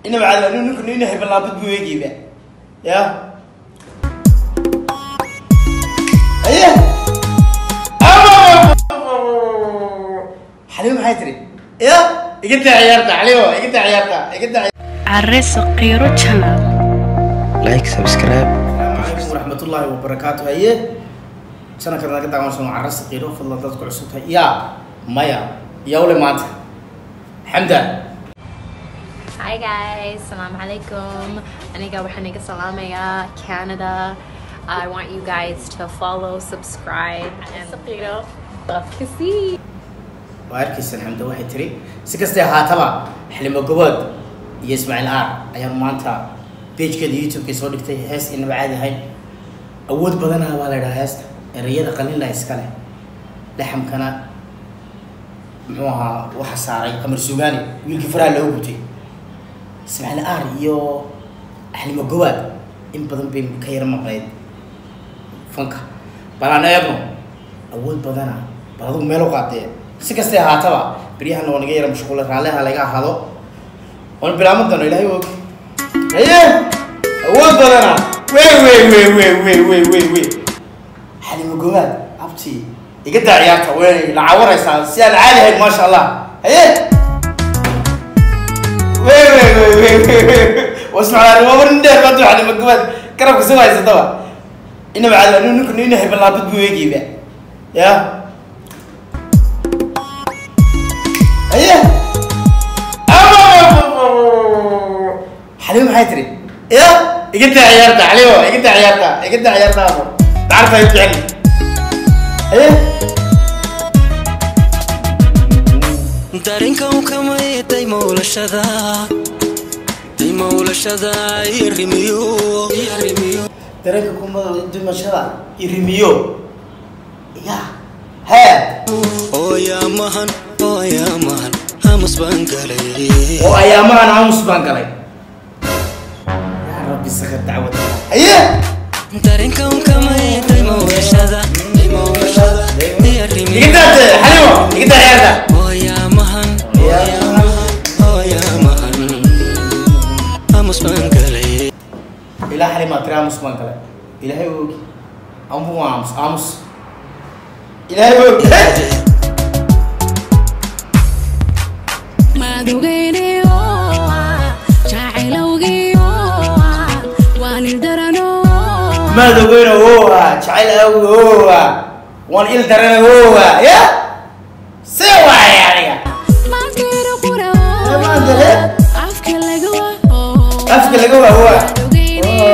inaba caadi anu ninku nina hebelaabad buu eegayba ya aye xalimo maxay tiri ya iga daa ciyaarta xalimo iga daa ciyaarta iga daa Arre Saqiro Channel. like subscribe asalaamu calaykum waraxmatullaahi wabarakaatu haye sanadkan naga daawansan waa carra saqiiro fadlan dadku cusub tahay ya maya yawle maanta xamda Hi guys, Assalamu alaikum. Aniga waxaan iga salaamayaa Canada. I want you guys to follow, subscribe, and Saqiro. Dadka sii. waa arkaysan xamda waxay tiri si kastay ahaataba xilimo gobood iyo ismaaciil aar ayaan maanta pagekeeda youtube-ka soo dhigtay hees inaba caadi ahayn awood badanaha baa la idhaha heesta ereyada qalinla iskale laxamkana muxuu ahaa waxa saaray qamar sugaani wiilkii faraha loogu gutay ismaaciil aar iyo xilimo gobaad in badan bay ka yar maqnayd fanka bal aan eegno awood badana bal adigu meel u qaadee si kastay ahaataba beryahana waa naga yara mashquula raalliha laga ahaado waan bilaaban doono ilahay og haye awood badana wey wey wey wey wey wey wey wey xalimo gobaad abti iga daa ciyaarta way la cawaraysaa si aan caadi ahayn maasha allah haye wey wey wey wey wey wey wasmaclaan waa warin dheer baad xalimo gobaad garabka soo haysataba inaba caadi anu ninku nina hebelaabad buu eegayba ya aye xalimo maxay tiri ya iga daa ciyaarta xalimo iga daa ciyaarta iga daa ciyaarta abo dacarta ay jecel aye dareenkan kamay daymowlashada daymowlashada irimiyo irimiyo dareenka kumada dimashada irimiyo ya hee ooyaamahan ooyaamahan hamas baan galay oo ayaamahan aamus baan galay yaa rabbi saka dacwad aye dareenkan kamay daymowlashada daymowlashada irimiyo iga daate xalimo iga daa ciyaarta ooyaamahan ooyaamahan ooyaamahan hamas baan galay ilaa xalimaa tiri aamus baan galay ilaahay ogi ambu waa aamus aamus ilaahay ogi maad ogeyna owa jacayl awgi owa waan il darana owa ya see waay aniga afka laga waa owa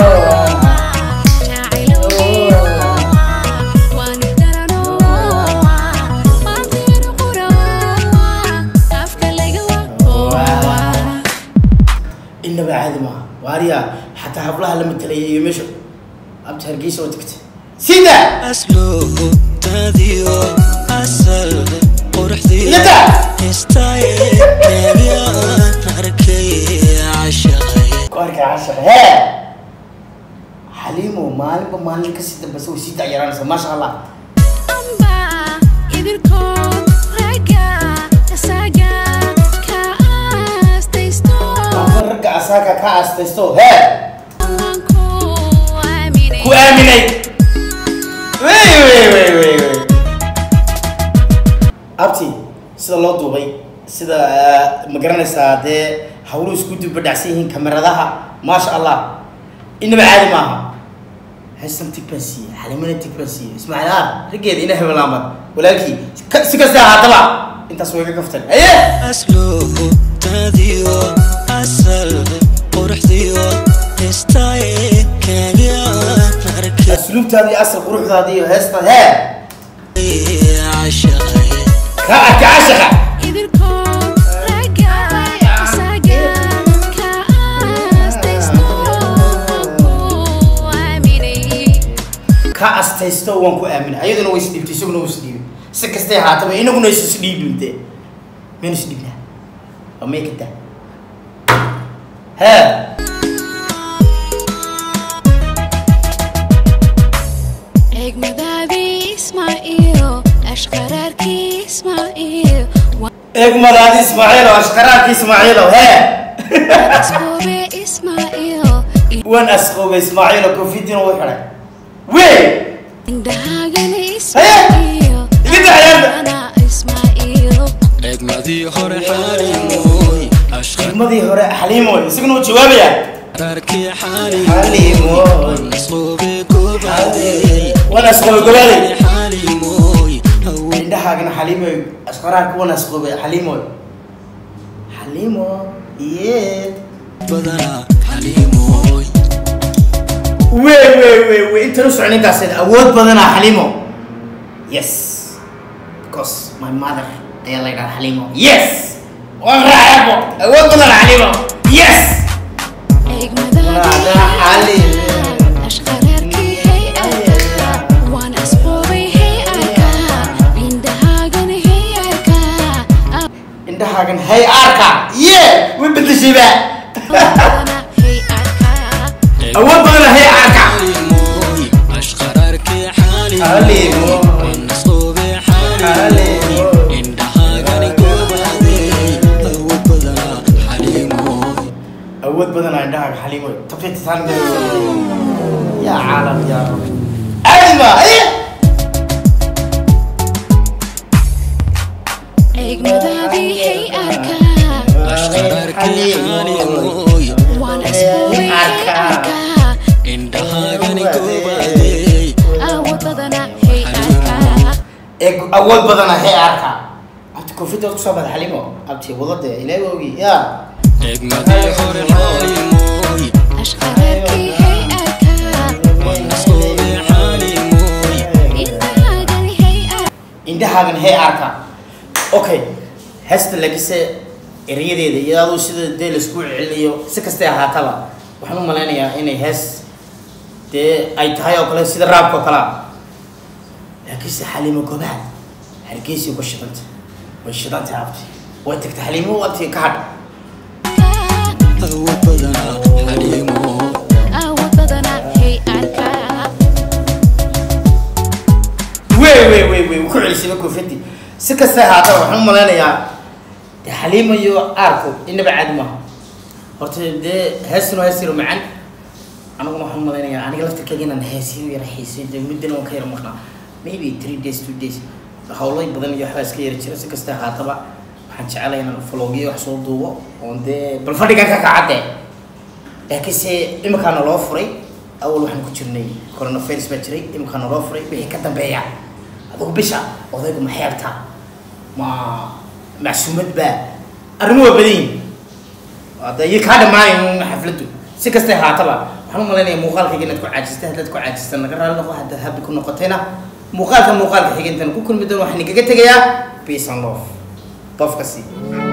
inaba caadi maaha waariya xataa hablaha la matalaya iyo meesha abta hargeysa oo tagtay sida asluubtaadiyo asal quruxdiyo Iyada! hestaye keebiyaan arkay cashaqay ku arkay cashar hee xaliimo maalinba maalin kasii dambeysa way sii dacyaraanaysa maasha allah aba ragga asaaka ka aastaysto hee ku aaminay wey wey wey wey wey abti sida loo duubay sida ma garanaysaa dee hawluhu isku dubadhacsan yihiin kameradaha maasha allah inaba caadi maaha heestan tig baan siiyey xalimana tig baan siiyey ismaaciil aar raggeeda ina hebelaamad walaalkii ka- si kasta ahaataba intaas way ka kaftan aye asluubtaadiyo asal quruxdiyo hestaye keebiyaan arkay asluubtaada iyo asal quruxdaada iyo heesta hee cashaqay ka arka cashaqa ka astaysto waan ku aaminay ayaduna way isdhiibtay isaguna wuu isdhiibay si kastay ahaataba inaguna is isdhiibinte maynu isdhiibnaa waa may ka daa hee eegmadaadi ismaaciilo ashqaraarki ismaaciilo hee ismaaciil waan asqoobay ismaaciilo koofidina way xidhay wey indhahaagana ismaaciil Iga dacayaarta. Ana ismaaciil egmadii hore xaalimoy ashqar xigmadii hore xaliimoy isaguna uu jawaabayaa arkii Xaalimoy. xaalimoy nasqoobe gobaadey waan asqoobay gobaaley xaalimoy hawen indhahaagana xaliimoy asqaraarka waan asqoobay xaliimoy xaliimo yee badanaa xaalimoy wey wey wey wey intan u socon intaas awood badanaa xaliimo yes because my mother ayaa la yidhaha xaliimo yes waan raacabo awood badanaa xaliimo yes eegmadaadii Xaliimo. ashqaraarkii hay arkaa waan asqoobay hay arkaa indhahaagana hay arkaa indhahaagan hay arka ye way bedeshayba Badana hay arkaa awood badanaa hay arka xaalimoy ashqararkii Xaalimoy. xaalimoy nasqoobe xaalimoy Xaalimoy. indhahaagani gobaadey hawen badanaa xaalimoy awood badanaa indhahaaga xaliimo tabtitaan yaa caalam yaa rab adma aye eegmadaadii hay arkaa ashqararkii xaalimoy waan asqoobay hay arkaa indhahaagani gobaadey awood badana hay arkaa ee awood badanaa hay arka abti koofidda kusoo bada xaliimo abti wadade ilaahi ogi yaa egmadii hore xaalimoy ashqaraarkii hay arkaa nasqoobe xaalimoy indhahaagana hay arkaa indhahaagan hay arka okay heesta lagise erayadeeda iyo aduu sida dee laisku celinayo si kastay ahaataba waxaan u malaynayaa inay hees dee ay tahay oo kale sida raabka oo kale ah laakiinse xaliimo gobaad hargeysi uga shidanta way shidantay abti way tagtay xaliimo abti ka hadh awood badanaa xaalimoy awood badana hay arkaa wey wey wey wey ku celisayba koofidii si kastay ahaataba waxaan u malaynayaa dee xaliimo iyo aarku inaba caadi maaha horta dee heestuna hees yaro macaan aniguna waxaan u malaynayaa aniga laftirkeyga inaan heesyo yara xiisay dee muddana waan ka yara maqnaa maybe three days two days hawlay badan iyo waxbaa iska yara jira si kastay ahaataba waxaan jecelahay inaan vlogyo wax soo duubo oon dee bal fadhigan ka kacadde laakiinse imikaana loo furay awal waxaan ku jirnay coronavirus baa jiray imikaana loo furay wixii ka dambeeya adigu bisha odaygu ma xeebta ma macsuumad baa arrimo waa badan yihin hadda iyo kaa dhammaanayn xafladdu si kastay haataba waxaan u malaynayaa muuqaalkayga inaad ku caajistay haddaad ku caajista naga raali noqo haddaad habi ku noqotayna muuqaalka muuqaalka xiga intaan ku kulmi doono waxaan igaga tegayaa peace and love qofkasi